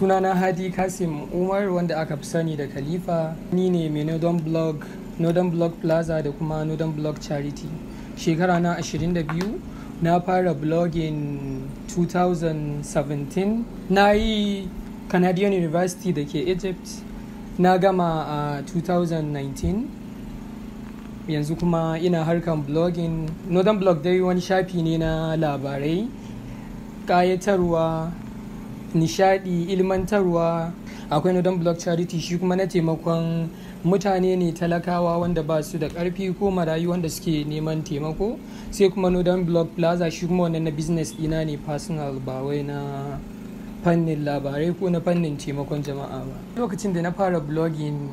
sunana hadi kasim umar wanda aka fi sani da khalifa ni ne mai northern blog northern blog plaza da kuma northern blog charity shekara na 22 na fara blogging 2017 na yi canadian university da ke egypt na gama a 2019 yanzu kuma ina harkan blogging northern blog dai wani shafi ne na labarai ƙayatarwa nishadi ilmantarwa akwai northern blog charity shi kuma na taimakon mutane ne talakawa wanda ba su da karfi ko marayu wanda suke neman taimako sai kuma northern blog plaza shi kuma wannan na business dina ne personal ba wai na fannin labarai ko na fannin taimakon jama'a ba lokacin da na fara blogging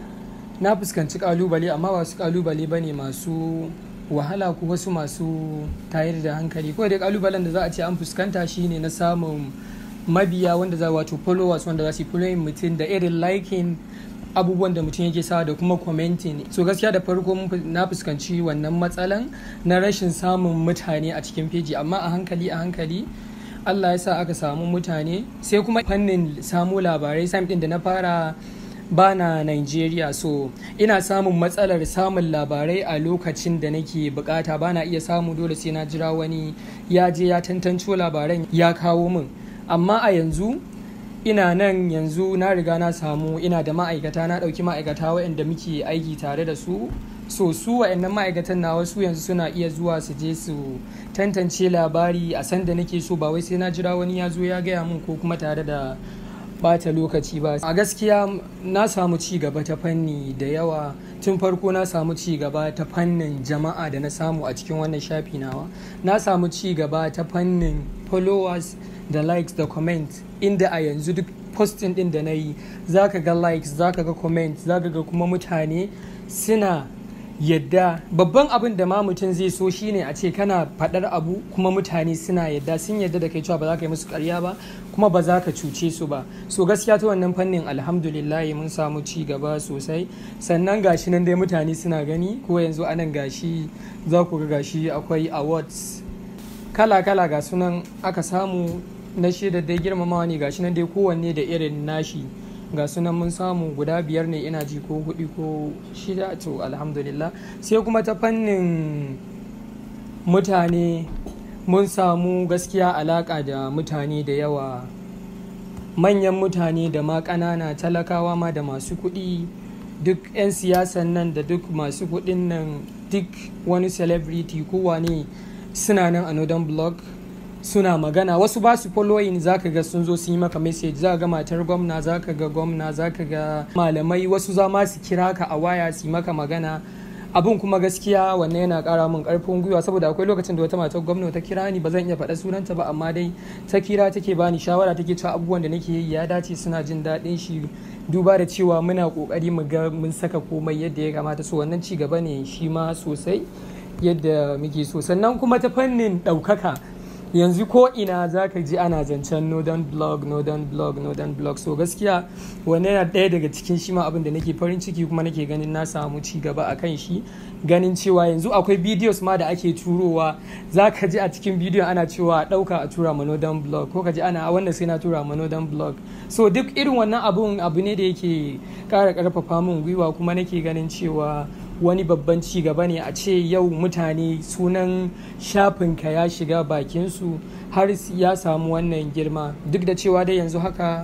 na fuskanci kalubale amma ba su kalubale ba ne masu wahala ko wasu masu tayar da hankali ko da kalubalen da za a ce an fuskanta shine na samun mabiya wanda za wato followers wanda za su following mutum da irin liking abubuwan da mutum yake sawa da kuma commenting so gaskiya da farko na fuskanci wannan matsalan na rashin samun mutane a cikin feji amma a hankali a hankali Allah ya sa aka samu mutane sai kuma fannin samu labarai sam din da na fara bana Nigeria so ina samun matsalar samun labarai a lokacin da nake bukata bana iya samu dole sai na jira wani ya je ya tantanco labaran ya kawo min amma a yanzu ina nan yanzu na riga na samu ina da ma'aikata na ɗauki ma'aikata waɗanda muke aiki tare da su so su waɗannan ma'aikatan na wasu yanzu suna iya zuwa su je su tantance labari a sanda nake so ba wai sai na jira wani ya zo ya gaya min ko kuma tare da bata lokaci ba a gaskiya na samu ci gaba ta fanni da yawa tun farko na samu ci gaba ta fannin jama'a da na samu a cikin wannan shafi nawa na samu ci gaba ta fannin followers da likes da comment inda a yanzu duk posting din da na yi za ka ga likes za ka ga comment za ka ga kuma mutane suna yadda babban abin da ma mutum zai so shine a ce kana faɗar abu kuma mutane suna yadda sun yadda da kai cewa ba za ka yi musu karya ba kuma ba za ka cuce su ba so gaskiya ta wannan fannin alhamdulillah mun samu ci gaba sosai sannan gashi nan dai mutane suna gani ko yanzu anan gashi za ku ga gashi akwai awards kala-kala ga sunan aka samu na shaidar dai girmamawa ne gashi nan dai kowanne da irin nashi ga sunan mun samu guda biyar ne ina ji ko hudu ko shida to alhamdulillah sai kuma ta fannin mutane mun samu gaskiya alaka da mutane da yawa manyan mutane da ma ƙanana talakawa ma da masu kuɗi duk 'yan siyasan nan da duk masu kuɗin nan duk wani celebrity kowa ne suna nan a northern blog suna magana wasu ba su following zaka ga sun zo sun yi maka message za ga matar gwamna zaka ga gwamna zaka ga malamai wasu za ma su kira ka a waya su yi maka magana abun kuma gaskiya wannan yana kara min karfin gwiwa saboda akwai lokacin da wata matar gwamna ta kira ni ba zan iya faɗa sunanta ba amma dai ta kira take bani shawara take cewa abubuwan da nake yi ya dace suna jin daɗin shi duba da cewa muna kokari mu ga mun saka komai yadda ya kamata so wannan ci gaba ne shi ma sosai yadda muke so sannan kuma ta fannin ɗaukaka yanzu ko ina za ka ji ana zancen northern blog northern blog northern blog so gaskiya wannan yana ɗaya daga cikin shi ma abin da nake farin ciki kuma nake ganin na samu ci gaba a kan shi ganin cewa yanzu akwai videos ma da ake turowa za ka ji a cikin bidiyon ana cewa ɗauka a tura ma northern blog ko ka ji ana wanda sai na tura ma northern blog so duk irin wannan abun abu ne da yake ƙara ƙarfafa min gwiwa kuma nake ganin cewa wani babban ci gaba ne a ce yau mutane sunan shafinka ya shiga bakinsu har ya samu wannan girma duk da cewa dai yanzu haka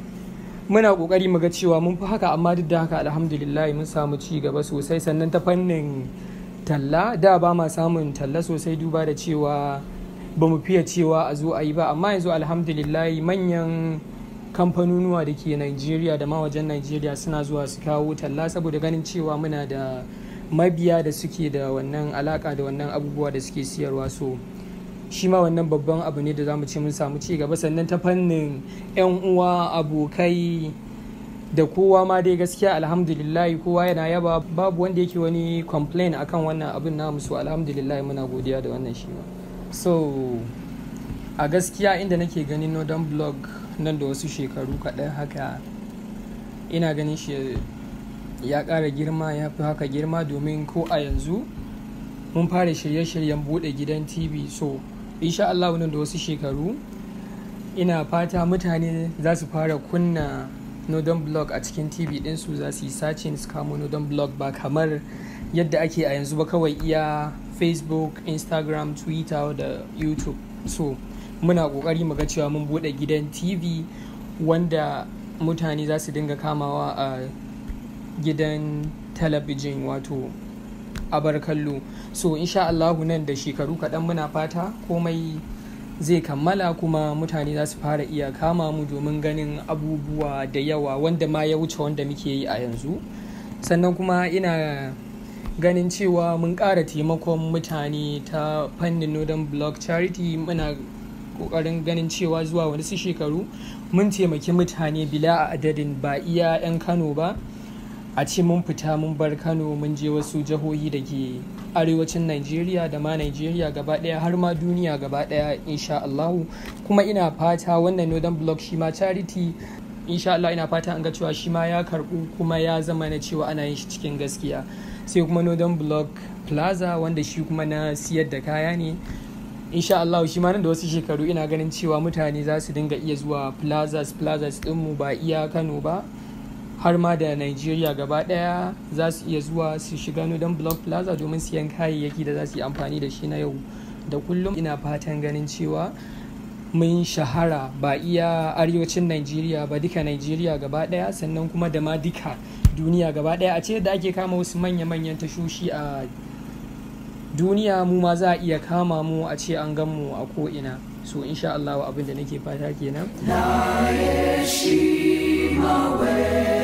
muna kokari mu ga cewa mun fi haka amma duk da haka alhamdulillah mun samu ci gaba sosai sannan ta fannin talla da ba ma samun talla sosai duba da cewa ba mu fiye cewa a zo a yi ba amma yanzu alhamdulillah manyan kamfanonuwa da ke Nigeria da ma wajen Nigeria suna zuwa su kawo talla saboda ganin cewa muna da mabiya da suke da wannan alaka da wannan abubuwa da suke siyarwa so shi ma wannan babban abu ne da zamu ce mun samu ci gaba sannan ta fannin 'yan uwa abokai da kowa ma dai gaskiya alhamdulillah kowa yana yaba babu wanda yake wani complain akan wannan abin namu so alhamdulillah muna godiya da wannan shi ma so a gaskiya inda nake ganin northern blog nan da wasu shekaru kaɗan haka ina ganin shi ya ƙara girma ya fi haka girma domin ko a yanzu mun fara shirye-shiryen buɗe gidan tv so insha Allah nan da wasu shekaru ina fata mutane za su fara kunna nodon blog a cikin tv ɗinsu za su yi sacin su kamo nodon blog ba kamar yadda ake a yanzu ba kawai iya facebook instagram twitter da youtube so muna ƙoƙari mu ga cewa mun buɗe gidan tv wanda mutane za su dinga kamawa a gidan talabijin wato abar kallo so insha Allahu nan da shekaru kaɗan muna fata komai zai kammala kuma mutane za su fara iya kama mu domin ganin abubuwa da yawa wanda ma ya wuce wanda muke yi a yanzu sannan kuma ina ganin cewa mun ƙara taimakon mutane ta fannin northern block charity muna ƙoƙarin ganin cewa zuwa wani su shekaru mun taimaki mutane bila a adadin ba iya 'yan kano ba a ce mun fita mun bar kano mun je wasu jihohi da ke arewacin Najeriya da ma Najeriya gaba daya har ma duniya gaba daya insha Allahu kuma ina fata wannan Northern Block shi ma charity insha Allah ina fata an ga cewa shi ma ya karbu kuma ya zama na cewa ana yin shi cikin gaskiya sai kuma Northern Block Plaza wanda shi kuma na siyar da kaya ne insha Allah shi ma nan da wasu shekaru ina ganin cewa mutane za su dinga iya zuwa plazas plazas dinmu ba iya Kano ba har ma da Nigeria gaba daya za su iya zuwa su shiga Northern Block Plaza domin siyan kayayyaki da za su yi amfani da shi na yau da kullum ina fatan ganin cewa mun shahara ba iya arewacin Nigeria ba duka Nigeria gaba daya sannan kuma da ma duka duniya gaba daya a ce da ake kama wasu manya-manyan tashoshi a duniya mu ma za a iya kama mu a ce an gan mu a ko'ina so insha Allah abin da nake fata kenan.